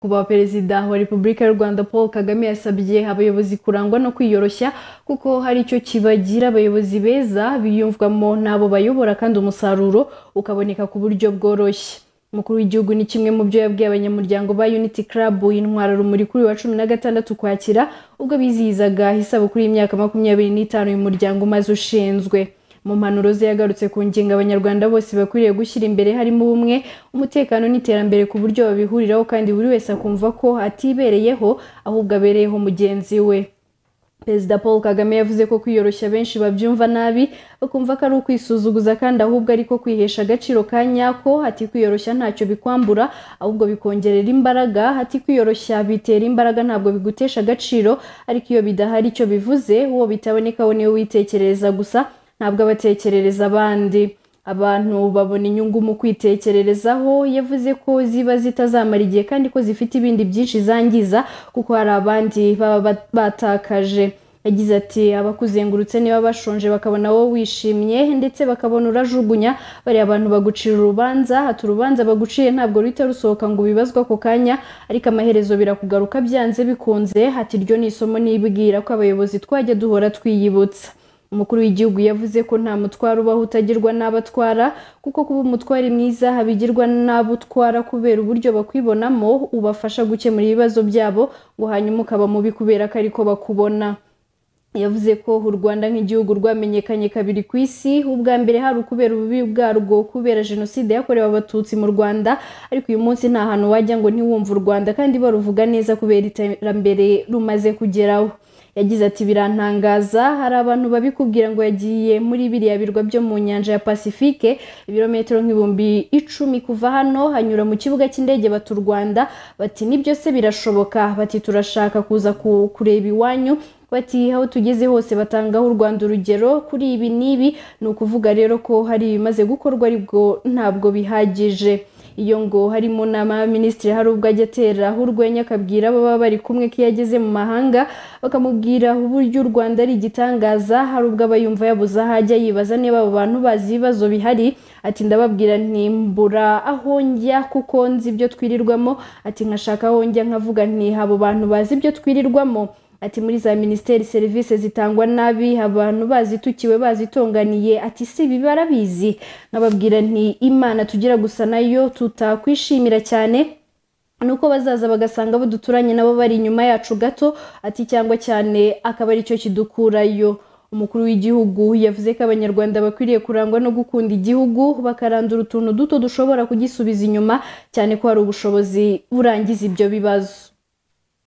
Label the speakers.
Speaker 1: Kuba Perezida wa Repubulika y'u Rwanda Paul Kagame yasabye abayobozi kurangwa no kwiyoroshya kuko hari icyo kibagira abayobozi beza biyumvwamo n'abo bayobora kandi umusaruro ukaboneka ku buryo bworoshye umukuru w'igihugu ni kimwe mu byo yabwiye abanyamuryango ba Unity Club intwara rumuri kuri uyu wa cumi na gatandatu ukwakira ubwo bizihizaga isabukuru y'imyaka makumyabiri n'itanu uyu muryango umaze ushinzwe mu mpanuro ze yagarutse ku ngingo abanyarwanda bose bakwiriye gushyira imbere harimo ubumwe umutekano n'iterambere ku buryo babihuriraho kandi buri wese akumva ko atibereyeho ahubwo abereyeho mugenzi we perezida paul kagame yavuze ko kwiyoroshya benshi babyumva nabi bakumva ko ari ukwisuzuguza kandi ahubwo ariko kwihesha agaciro ka nyako ati kwiyoroshya ntacyo bikwambura ahubwo bikongerera imbaraga ati kwiyoroshya bitera imbaraga ntabwo bigutesha agaciro ariko iyo bidahari icyo bivuze uwo bitabonekaho niwe witekerereza gusa ntabwo abatekerereza abandi abantu babona inyungu mu kwitekererezaho yavuze ko ziba zitazamara igihe kandi ko zifite ibindi byinshi zangiza kuko hari abandi baba batakaje yagize ati abakuzengurutse niba bashonje bakabona wowe wishimye ndetse bakabona urajugunya bariya bantu bagucira urubanza hata urubanza baguciye ntabwo ruhita rusohoka ngo ubibazwe ako kanya ariko amaherezo birakugaruka byanze bikunze hati iryo ni isomo nibwira ko abayobozi twajya duhora twiyibutsa umukuru w'igihugu yavuze ko nta mutwaro ubaho utagirwa n'abatwara kuko kuba umutwari mwiza habigirwa n'abutwara kubera uburyo bakwibonamo ubafasha gukemura ibibazo byabo ngo hanyuma ukaba mubi kubera ko ariko bakubona yavuze ko u rwanda nk'igihugu rwamenyekanye kabiri ku isi ubwa mbere hari ukubera ububi bwarwo kubera jenoside yakorewe abatutsi mu rwanda ariko uyu munsi nta hantu wajya ngo ntiwumve u rwanda kandi baruvuga neza kubera iterambere rumaze kugeraho yagize ati birantangaza hari abantu babikubwira ngo yagiye muri biriya birwa byo mu nyanja ya pasifike ibirometero nk'ibihumbi icumi kuva hano hanyura mu kibuga cy'indege bata u rwanda bati nibyo se birashoboka bati turashaka kuza kureba iwanyu bati aho tugeze hose batangaho u rwanda urugero kuri ibi n'ibi ni ukuvuga rero ko hari ibimaze gukorwa aribwo ntabwo bihagije iyo ngo hari mu nama y'abaminisitiri hari ubwo ajya ateraho urwenya akabwira ababa bari kumwe ko iyo ageze mu mahanga bakamubwira uburyo u rwanda ari igitangaza hari ubwo aba yumva yabuze aho ajya yibaza niba abo bantu bazi ibibazo bihari ati ndababwira ntimbura aho njya kuko nzi ibyo twirirwamo ati nkashaka aho njya nkavuga nti abo bantu bazi ibyo twirirwamo ati muri za minisiteri serivisi zitangwa nabi abantu bazitukiwe bazitunganiye ati si ibi barabizi nkababwira nti imana tugira gusa nayo tutakwishimira cyane nuko bazaza bagasanga abo duturanye nabo bari inyuma yacu gato ati cyangwa cyane akaba aricyo kidukurayo umukuru w'igihugu yavuze ko abanyarwanda bakwiriye kurangwa no gukunda igihugu bakarandura utuntu duto dushobora kugisubiza inyuma cyane ko hari ubushobozi burangiza ibyo bibazo